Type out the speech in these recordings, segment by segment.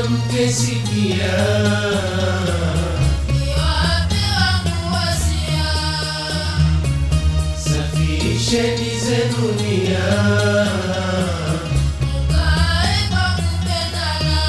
mke sikia, niwape wangu wasia, safisheni zenu nia, mkae kwa kupendana.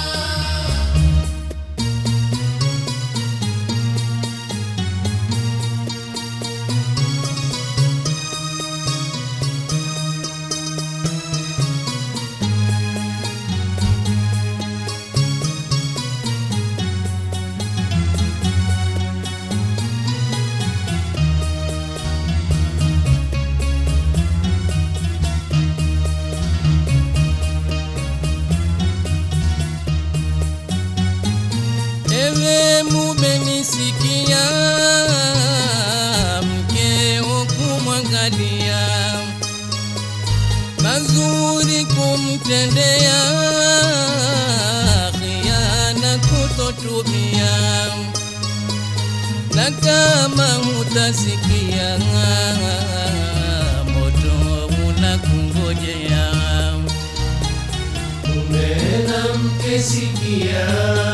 Ewe mumenisikia, mkeo kumwangalia, mazuri kumtendea, khiana kutotumia, na kama hutasikia, moto unakungojea. mume na mke sikia,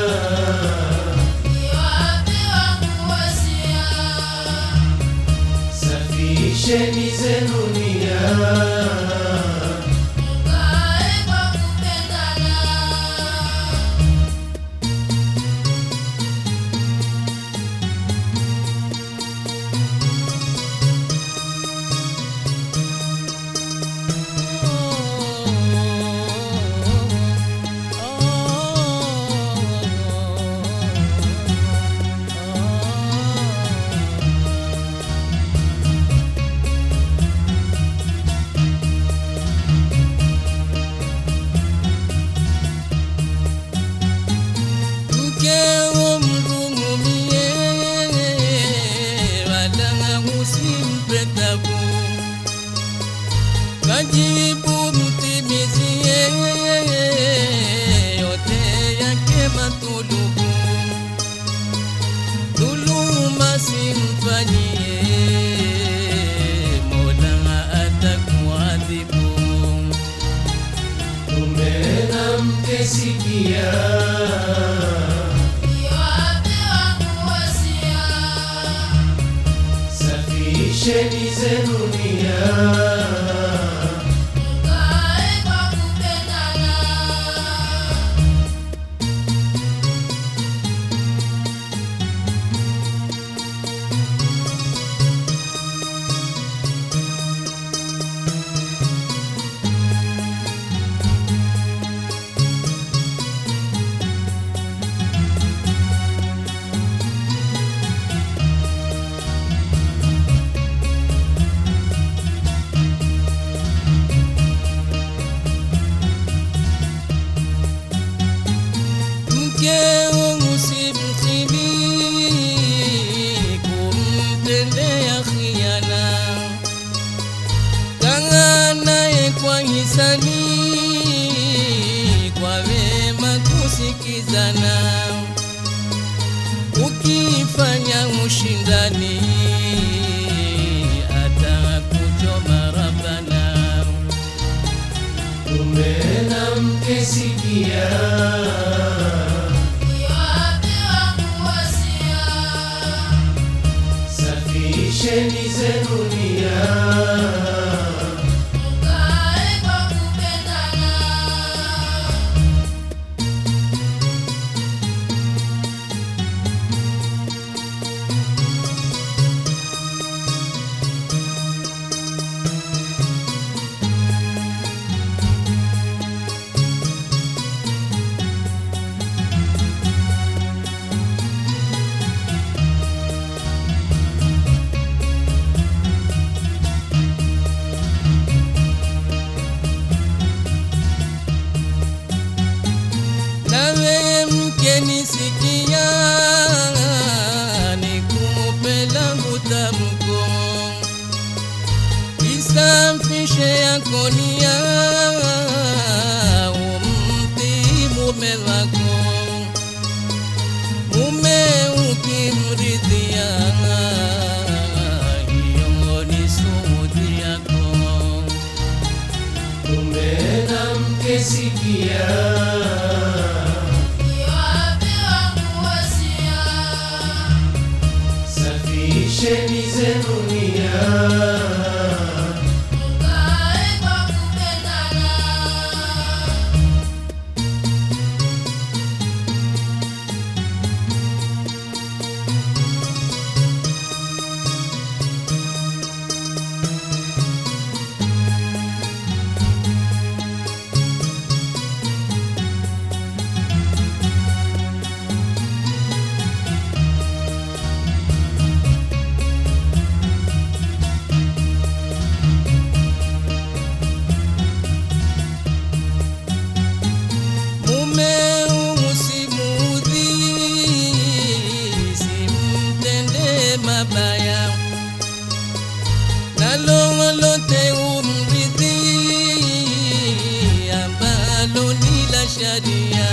Niwape wangu wasia, safisheni zenu nia, mkae kwa kupendana. Mkeo mrungumie, wala usimpe tabu. Kajibu mtimizie, yote yake matulubu. Dhuluma simfanyie, Mola atakuadhibu. mume na mke sikia, Niwape wangu wasia, safisheni zenu nia, mkae kwa kupendana. Mkeo usimtimi kumtendea khiana, kang'aa naye kwa hisani, kwa wema kusikizana, ukifanya ushindani atakuchoma Rabbana. mume na mke sikia, Niwape wangu wasia, safisheni zenu nia, mkae kwa kupendana. Nawe mke nisikia, nikupe langu tamko, isafishe yako nia, umtii mume wako, mume ukimridhia, hiyo ni suhudi yako. mume na mke sikia, kisharia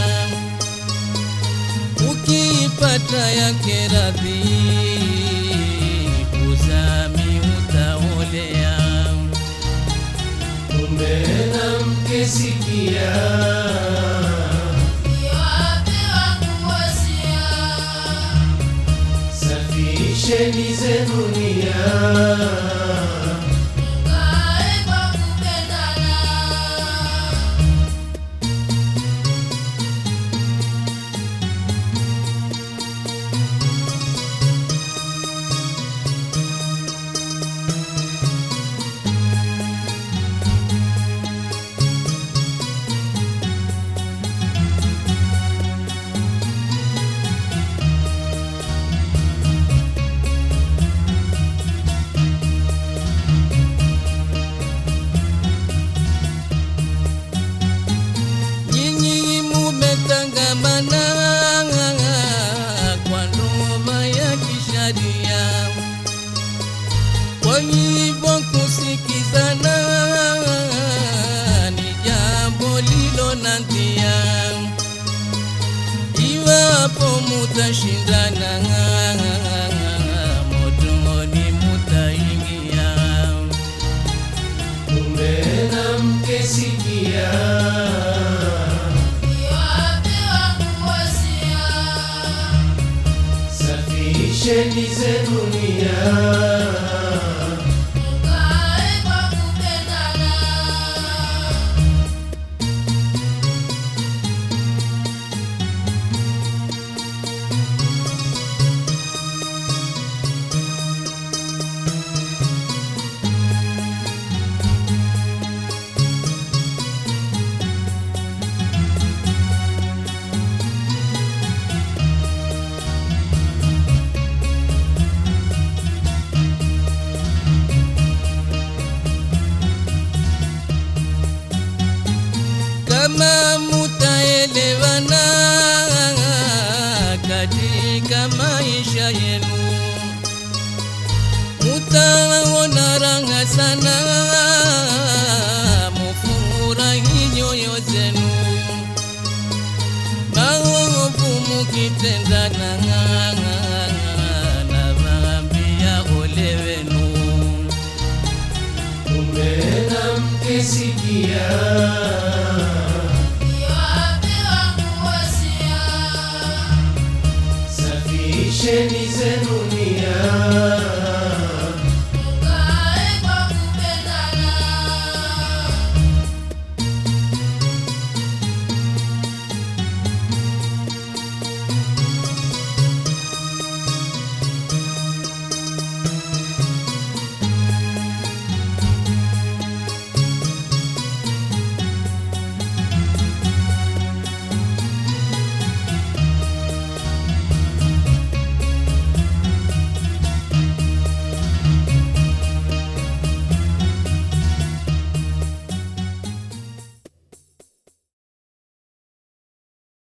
ukiipata yake radhi kuzami utaolea mume na mke sikia Niwape wangu wasia, safisheni zenu nia mkae kwa kupendana. nyinyi mumetangamana kwa ndoa ya kisharia kwa hivyo kusikizana ni jambo lilo na ndia iwapo mutashindana motoni mutaingia mume na mke sikia Niwape wangu wasia, safisheni zenu nia mkae kwa kupendana. kama mutaelewana katika maisha yenu, mutaona raha sana, mufurahi nyoyo zenu, maovu mukitenda